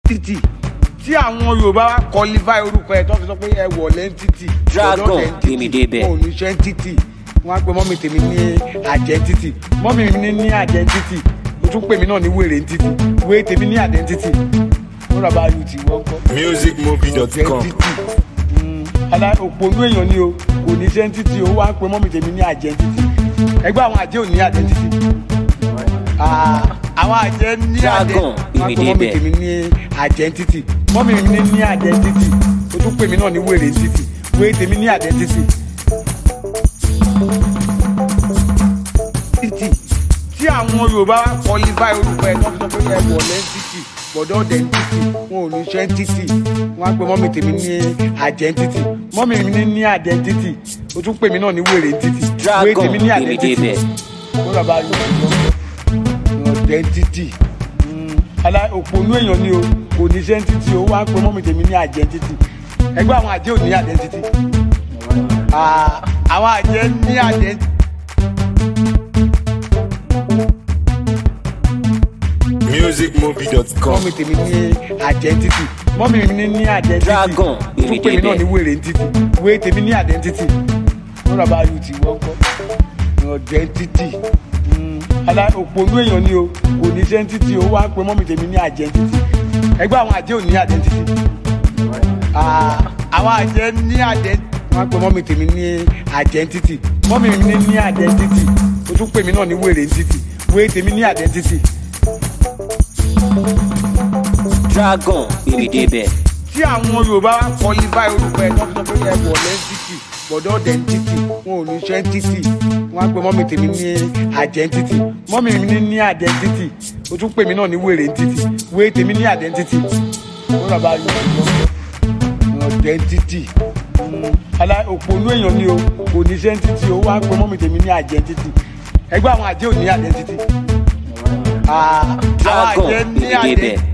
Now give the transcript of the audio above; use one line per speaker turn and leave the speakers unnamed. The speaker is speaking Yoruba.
títì tí àwọn yorùbá wa qualify orúkọ ẹ tó fi sọ pé ẹ wọ̀ lẹ́ńtítì
Dragon,
ọ̀dọ́ lẹ́ńtítì,
gbé mi débẹ̀.
wọn ò ní ṣe ń títì wọn á pe mọ́mì tèmi ní àjẹ́ntítì mọ́mì mi ní àjẹ́ntítì o tún pè mí náà ní wèrè ń títì wé tèmi ní àjẹ́ntítì wọn rà bá yù tí wọ́n kọ́
musicmovie.com
àjẹ́ntítì ala òpònú èèyàn ni o kò ní ṣe ń títì o wá ń pe mọ́mì tèmi ní àjẹ́ntítì ẹgbẹ́ àwọn àjẹ́ ò ní àjẹ́ntítì Ah, àwọn àjẹ́ ní àjẹ́
Dragon,
wọn á pe mọ́mì
Ìmìdébẹ̀.
tèmi ní àjẹ́ntítì mọ́mì mi ní ní àjẹ́ntítì o tún pè mí náà ní wèrè ń títì wé tèmi ní àjẹ́ntítì. títì tí àwọn yorùbá wa qualify orúkọ ẹ tó fi sọ pé ẹ wọ̀ lẹ́ńtítì bọ̀dọ̀ dẹ́ńtítì wọn ò ní ṣe ń títì wọn á pe mọ́mì tèmi ní àjẹ́ntítì mọ́mì mi ní ní àjẹ́ntítì o tún pè mí náà ní wèrè ń títì wé
Dragon,
tèmi ní
gbé mi
àjẹ́ntítì
débẹ̀.
wọn rà bá yọ ọ̀dẹ́ntítì ala òpònú èèyàn ni o kò ní ṣe ń títì o wá ń pe mọ́mì tèmi ní àjẹ́ntítì ẹgbẹ́ àwọn àjẹ́ ò ní àjẹ́ntítì Ah, àwọn àjẹ́ ní àjẹ́ntítì.
musicmovie.com
mọ́mì tèmi ní àjẹ́ntítì mọ́mì mi ní ní àjẹ́ntítì
Dragon,
tún pè mí náà
Ìmìdébẹ̀.
ní wèrè ntítì wé tèmi ní àjẹ́ntítì wọ́n rà bá yù tí wọ́n kọ́ àjẹ́ntítì ala òpònú èèyàn ni o kò ní ṣe ń títì o wá ń pe mọ́mì tèmi ní àjẹ́ntítì ẹgbẹ́ àwọn àjẹ́ ò ní àjẹ́ntítì Ah, àwọn àjẹ́ ní àjẹ́ntítì wọ́n á pe mọ́mì tèmi ní àjẹ́ntítì mọ́mì mi ní ní àjẹ́ntítì o tún pè mí náà ní wèrè ntítì wé tèmi ní àjẹ́ntítì.
Dragon, gbé mi débẹ̀.
tí àwọn yorùbá wa qualify orúkọ ẹ tó fi sọ pé ẹ wọ̀ lẹ́ńtítì bọ̀dọ̀ dẹ́ńtítì wọn ò ní ṣe ń títì wọn á pe mọ́mì tèmi ní àjẹ́ntítì mọ́mì mi ní ní àjẹ́ntítì o tún pè mí náà ní wèrè ń títì wé tèmi ní àjẹ́ntítì wọn rà bá yọ ọ̀dẹ́ntítì ala òpònú èèyàn ni o kò ní ṣe ń títì o wá ń pe mọ́mì tèmi ní àjẹ́ntítì ẹgbẹ́ àwọn àjẹ́ ò ní àjẹ́ntítì Ah, àwọn
Dragon,
àjẹ́ ní
Ìmìdébẹ̀.
àjẹ́